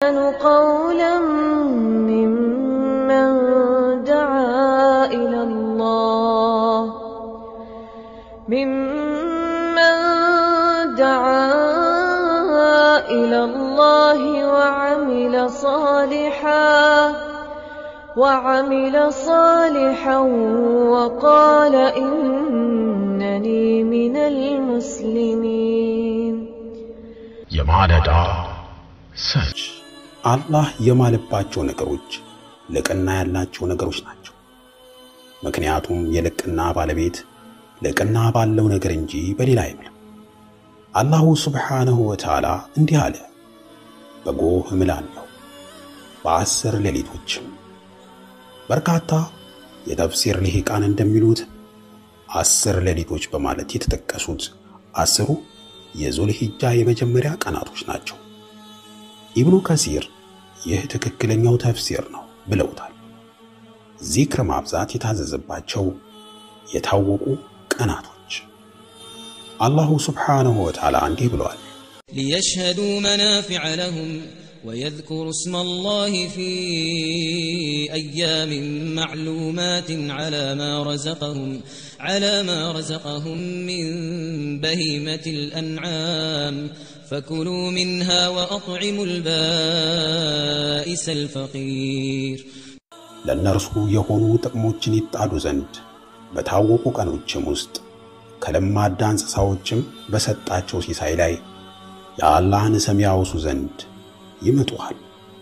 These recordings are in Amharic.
أحسن قولا ممن دعا إلى الله ممن دعا إلى الله وعمل صالحا وعمل صالحا وقال إنني من المسلمين የማለዳ ሰች አላህ የማለባቸው ነገሮች ልቅና ያላቸው ነገሮች ናቸው። ምክንያቱም የልቅና ባለቤት ልቅና ባለው ነገር እንጂ በሌላ አይምልም። አላሁ ስብሓንሁ ወተዓላ እንዲህ አለ፣ በጎህ እምላለሁ በአስር ሌሊቶችም። በርካታ የተፍሲር ልሂቃን እንደሚሉት አስር ሌሊቶች በማለት የተጠቀሱት አስሩ የዙልሂጃ የመጀመሪያ ቀናቶች ናቸው። ኢብኑ ከሲር ይህ ትክክለኛው ተፍሲር ነው ብለውታል። ዚክር ማብዛት የታዘዘባቸው የታወቁ ቀናቶች አላሁ ስብሓንሁ ወተዓላ እንዲህ ብለዋል። ليشهدوا منافع لهم ويذكروا اسم الله في أيام معلومات على ما رزقهم على ما رزقهم من بهيمة الأنعام فكلوا منها وأطعموا البائس الفقير ለእነርሱ የሆኑ ጥቅሞችን ይጣሉ ዘንድ በታወቁ ቀኖችም ውስጥ ከለማዳ እንስሳዎችም በሰጣቸው ሲሳይ ላይ የአላህን ስም ያወሱ ዘንድ ይምጡሃል።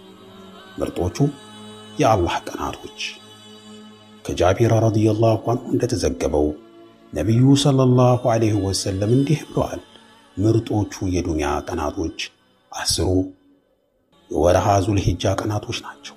ምርጦቹ የአላህ ቀናቶች ከጃቢር ረዲየላሁ አንሁ እንደተዘገበው ነቢዩ ሰለላሁ ዐለይሂ ወሰለም እንዲህ ብለዋል። ምርጦቹ የዱንያ ቀናቶች አስሩ የወርሃ ዙልሂጃ ቀናቶች ናቸው።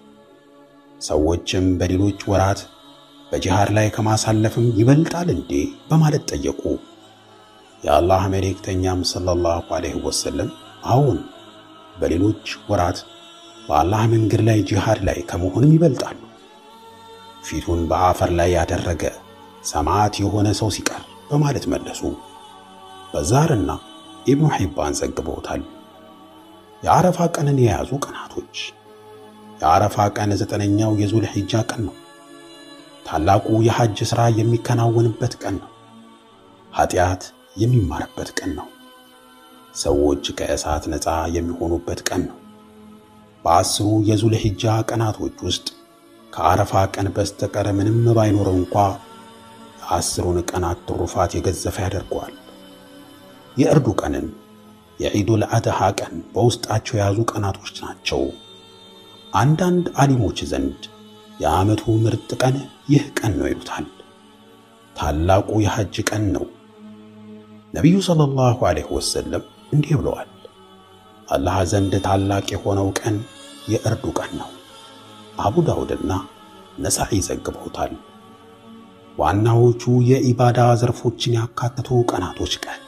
ሰዎችም በሌሎች ወራት በጂሃድ ላይ ከማሳለፍም ይበልጣል እንዴ በማለት ጠየቁ። የአላህ መልእክተኛም ሰለላሁ ዐለይሂ ወሰለም አዎን፣ በሌሎች ወራት በአላህ መንገድ ላይ ጂሃድ ላይ ከመሆንም ይበልጣሉ። ፊቱን በአፈር ላይ ያደረገ ሰማዕት የሆነ ሰው ሲቀር በማለት መለሱ። በዛርና ኢብኑ ሒባን ዘግበውታል። የአረፋ ቀንን የያዙ ቀናቶች የአረፋ ቀን ዘጠነኛው የዙል ሒጃ ቀን ነው። ታላቁ የሐጅ ሥራ የሚከናወንበት ቀን ነው። ኀጢአት የሚማርበት ቀን ነው። ሰዎች ከእሳት ነፃ የሚሆኑበት ቀን ነው። በአስሩ የዙል ሒጃ ቀናቶች ውስጥ ከአረፋ ቀን በስተቀር ምንም ባይኖረው እንኳ የአስሩን ቀናት ትሩፋት የገዘፈ ያደርገዋል። የእርዱ ቀንን የዒዱል አድሃ ቀን በውስጣቸው የያዙ ቀናቶች ናቸው። አንዳንድ ዓሊሞች ዘንድ የዓመቱ ምርጥ ቀን ይህ ቀን ነው ይሉታል። ታላቁ የሐጅ ቀን ነው። ነቢዩ ሰለላሁ ዐለይሂ ወሰለም እንዲህ ብለዋል፣ አላህ ዘንድ ታላቅ የሆነው ቀን የእርዱ ቀን ነው። አቡ ዳውድና ነሳኢ ዘግበውታል። ዋናዎቹ የኢባዳ ዘርፎችን ያካተቱ ቀናቶች ቀን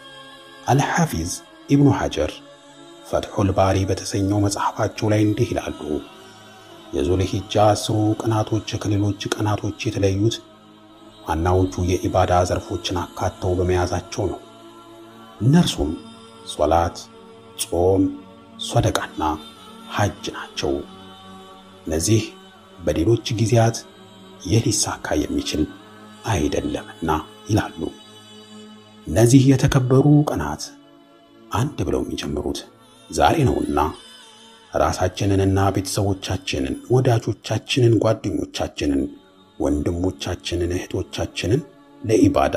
አልሐፊዝ ኢብኑ ሐጀር ፈትሑል ባሪ በተሰኘው መጽሐፋቸው ላይ እንዲህ ይላሉ። የዙልሂጃ አስሩ ቀናቶች ከሌሎች ቀናቶች የተለዩት ዋናዎቹ የኢባዳ ዘርፎችን አካተው በመያዛቸው ነው። እነርሱም ሶላት፣ ጾም፣ ሶደቃና ሐጅ ናቸው። እነዚህ በሌሎች ጊዜያት ይህ ሊሳካ የሚችል አይደለምና ይላሉ። እነዚህ የተከበሩ ቀናት አንድ ብለው የሚጀምሩት ዛሬ ነውና ራሳችንንና ቤተሰቦቻችንን፣ ወዳጆቻችንን፣ ጓደኞቻችንን፣ ወንድሞቻችንን፣ እህቶቻችንን ለኢባዳ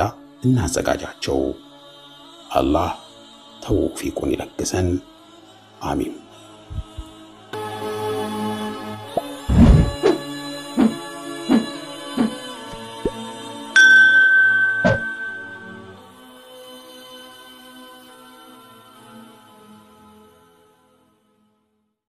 እናዘጋጃቸው። አላህ ተውፊቁን ይለግሰን። አሚን።